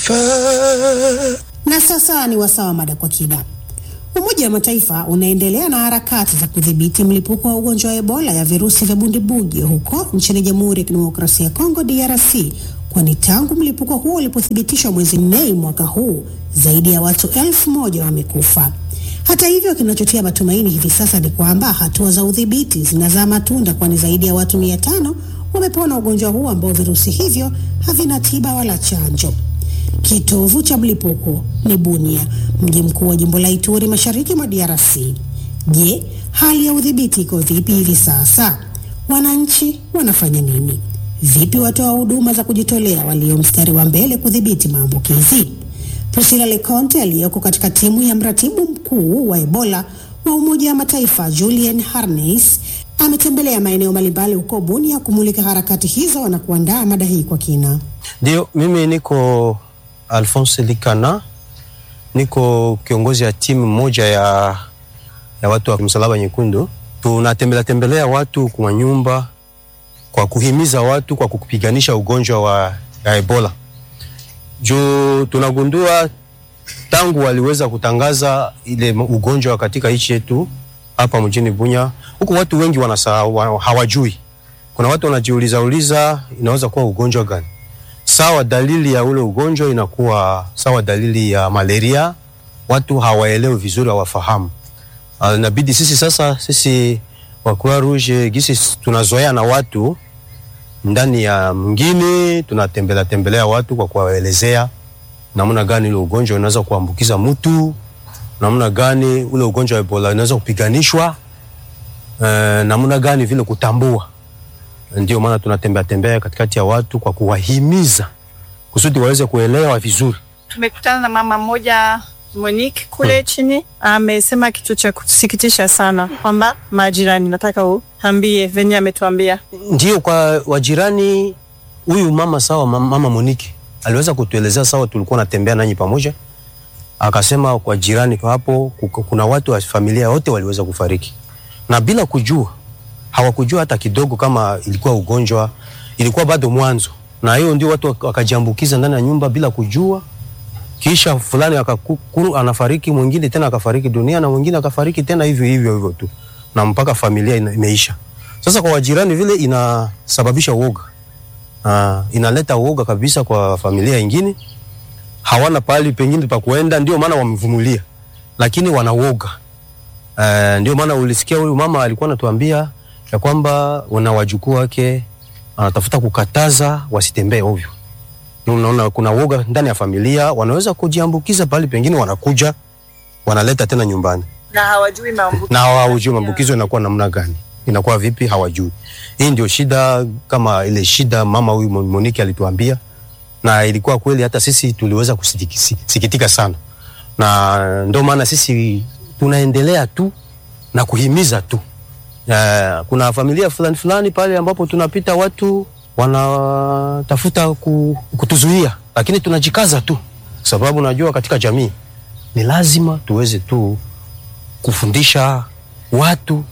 Na sasa ni wasaa wa mada kwa kina. Umoja wa Mataifa unaendelea na harakati za kudhibiti mlipuko wa ugonjwa wa Ebola ya virusi vya bundibugi huko nchini Jamhuri ya Kidemokrasia ya Kongo DRC, kwani tangu mlipuko huo ulipothibitishwa mwezi Mei mwaka huu zaidi ya watu elfu moja wamekufa. Hata hivyo, kinachotia matumaini hivi sasa ni kwamba hatua za udhibiti zinazaa matunda, kwani zaidi ya watu mia tano wamepona ugonjwa huu ambao virusi hivyo havina tiba wala chanjo. Kitovu cha mlipuko ni Bunia, mji mkuu wa jimbo la Ituri, mashariki mwa DRC. Je, hali ya udhibiti iko vipi hivi sasa? Wananchi wanafanya nini? Vipi watoa huduma za kujitolea walio mstari wa mbele kudhibiti maambukizi? Priscilla Leconte aliyeko katika timu ya mratibu mkuu wa Ebola wa Umoja wa Mataifa Julian Harneis ametembelea maeneo mbalimbali huko Bunia kumulika harakati hizo na kuandaa mada hii kwa kina. Ndio, mimi niko Alphonse Likana, niko kiongozi ya timu moja ya, ya watu wa Msalaba Nyekundu. Tunatembelea tembelea watu kwa nyumba kwa kuhimiza watu kwa kupiganisha ugonjwa wa ya Ebola. Juu tunagundua tangu waliweza kutangaza ile ugonjwa katika nchi yetu hapa mjini Bunya, huku watu wengi wanasahau, hawajui. Kuna watu wanajiuliza uliza inaweza kuwa ugonjwa gani? Sawa, dalili ya ule ugonjwa inakuwa sawa dalili ya malaria. Watu hawaelewi vizuri, hawafahamu. Uh, inabidi sisi sasa, sisi wa Croix Rouge gisi tunazoea na watu ndani ya mngine, tunatembelea tembelea watu kwa kuwaelezea namna gani ule ugonjwa unaweza kuambukiza mtu, namna gani ule ugonjwa wa Ebola unaweza kupiganishwa, uh, namna gani vile kutambua ndio maana tunatembea tembea katikati ya watu kwa kuwahimiza kusudi waweze kuelewa vizuri. Tumekutana na mama mmoja Monique kule hmm, chini amesema kitu cha kusikitisha sana kwamba majirani, nataka uambie venye ametuambia. Ndio kwa wajirani, huyu mama sawa, mama Monique aliweza kutuelezea sawa, tulikuwa natembea nanyi pamoja, akasema kwa jirani kwa hapo kuna watu wa familia wote waliweza kufariki na bila kujua hawakujua hata kidogo kama ilikuwa ugonjwa, ilikuwa bado mwanzo, na hiyo ndio watu wakajiambukiza ndani ya nyumba bila kujua. Kisha fulani akakuru anafariki, mwingine tena akafariki dunia, na mwingine akafariki tena hivyo hivyo hivyo tu, na mpaka familia ina, imeisha. Sasa kwa wajirani vile inasababisha uoga, uh, inaleta uoga kabisa kwa familia ingine, hawana pali pengine pa kuenda, ndio maana wamevumilia, lakini wana uoga. Uh, ndio maana ulisikia huyu mama alikuwa anatuambia ya kwamba wana wajukuu wake anatafuta kukataza wasitembee ovyo. Unaona, kuna woga ndani ya familia, wanaweza kujiambukiza pale, pengine wanakuja wanaleta tena nyumbani na hawajui maambukizo, na hawajui maambukizo inakuwa namna gani, inakuwa vipi, hawajui. Hii ndio shida, kama ile shida mama huyu Monique alituambia, na ilikuwa kweli, hata sisi tuliweza kusikitika sana, na ndio maana sisi tunaendelea tu na kuhimiza tu. Uh, kuna familia fulani fulani pale ambapo tunapita watu wanatafuta kutuzuia, lakini tunajikaza tu, sababu najua katika jamii ni lazima tuweze tu kufundisha watu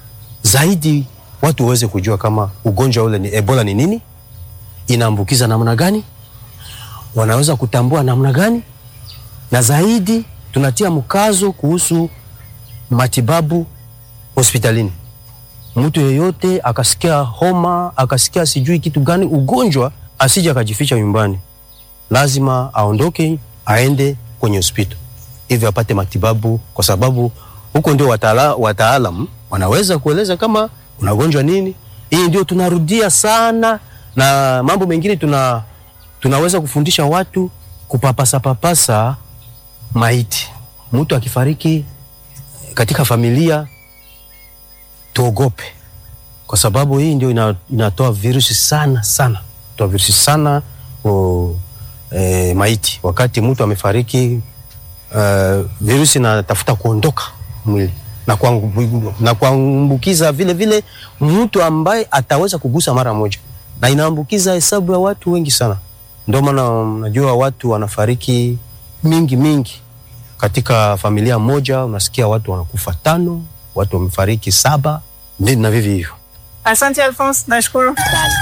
zaidi, watu waweze kujua kama ugonjwa ule ni Ebola ni nini, inaambukiza namna gani, wanaweza kutambua namna gani, na zaidi tunatia mkazo kuhusu matibabu hospitalini mtu yeyote akasikia homa akasikia sijui kitu gani ugonjwa, asije akajificha nyumbani, lazima aondoke aende kwenye hospitali hivyo apate matibabu, kwa sababu huko ndio wataala, wataalam wanaweza kueleza kama unagonjwa nini. Hii ndio tunarudia sana, na mambo mengine tuna, tunaweza kufundisha watu kupapasa papasa maiti. Mtu akifariki katika familia tuogope kwa sababu hii ndio ina, inatoa virusi sana sana, toa virusi sana o, e, maiti. Wakati mtu amefariki uh, virusi inatafuta kuondoka mwili na kuambu, na kuambukiza vile vile mtu ambaye ataweza kugusa mara moja, na inaambukiza hesabu ya watu wengi sana. Ndio maana najua watu wanafariki mingi mingi katika familia moja, unasikia watu wanakufa tano, watu wamefariki saba na vivi hivyo. Asante Alphonse, nashukuru.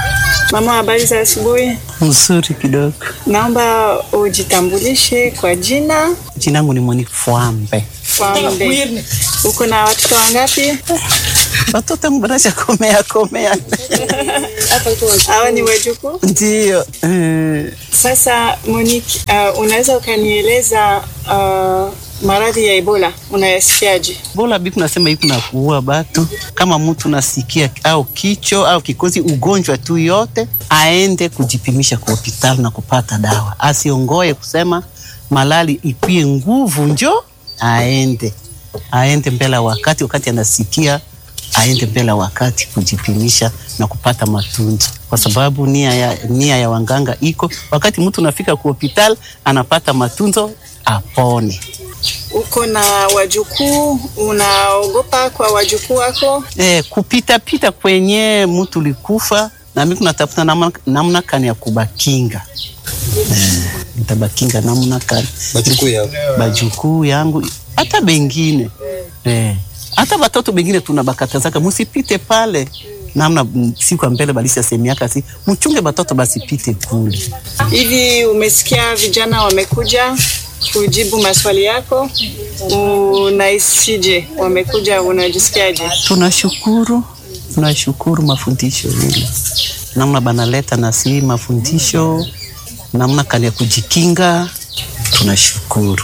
Mama, habari za asubuhi. Mzuri kidogo. Naomba ujitambulishe kwa jina. Jina langu ni Monique Fwambe. Fwambe. Uko na watoto wangapi? Watoto mbanacha komea komea. Hawa ni wajukuu. Ndio. Eh, Sasa Monique, uh, unaweza ukanieleza uh, maradhi ya Ebola unayasikiaje? Bola biku nasema iku na kuua batu. Kama mtu nasikia au kicho au kikozi ugonjwa tu yote, aende kujipimisha kwa hospitali na kupata dawa. Asiongoe kusema malali ipie nguvu njo aende. Aende mbele ya wakati wakati anasikia aende mbele ya wakati kujipimisha na kupata matunzo, kwa sababu nia ya, nia ya wanganga iko wakati mtu nafika kwa hospitali anapata matunzo apone. Uko na wajukuu, unaogopa kwa wajukuu wako? eh, kupita pita kwenye mtu likufa na mimi kunatafuta namna, namna kani ya kubakinga eh, nitabakinga namna kani Bajukuu yao. bajukuu yangu hata bengine eh, hata watoto bengine tunabakatazaka musipite pale namna mm, siku ya mbele balisa semiaka si mchunge batoto basipite kule Hivi umesikia vijana wamekuja kujibu maswali yako, unahisije? Wamekuja, unajisikiaje? tunashukuru tunashukuru mafundisho ile namna banaleta nasi mafundisho namna kani ya kujikinga tunashukuru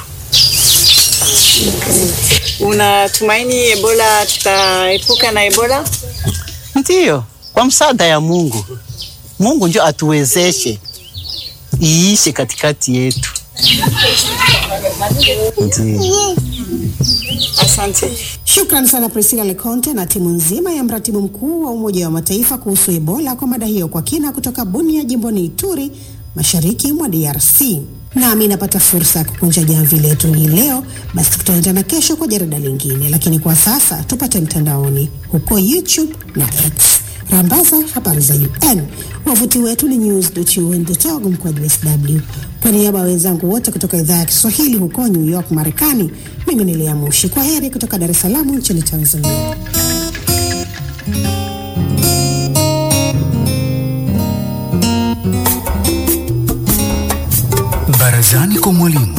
Unatumaini Ebola, tutaepuka na Ebola? ndiyo kwa msaada ya mungu mungu njo atuwezeshe iishe katikati yetu ndiyo Asante. Shukran sana Priscilla Leconte na timu nzima ya mratibu mkuu wa Umoja wa Mataifa kuhusu Ebola kwa mada hiyo kwa kina kutoka Bunia, jimboni Ituri, mashariki mwa DRC. Nami napata fursa ya kukunja jamvi letu hii leo, basi tutaendana kesho kwa jarida lingine, lakini kwa sasa tupate mtandaoni huko YouTube na X. Rambaza habari za UN. Wavuti wetu ni news.un.org mkwaju sw. Kwa niaba ya wenzangu wote kutoka idhaa ya Kiswahili huko New York, Marekani, mimi ni Lea Mushi. Kwa heri kutoka Dar es Salaam nchini Tanzania. Barazani kwa mwalimu.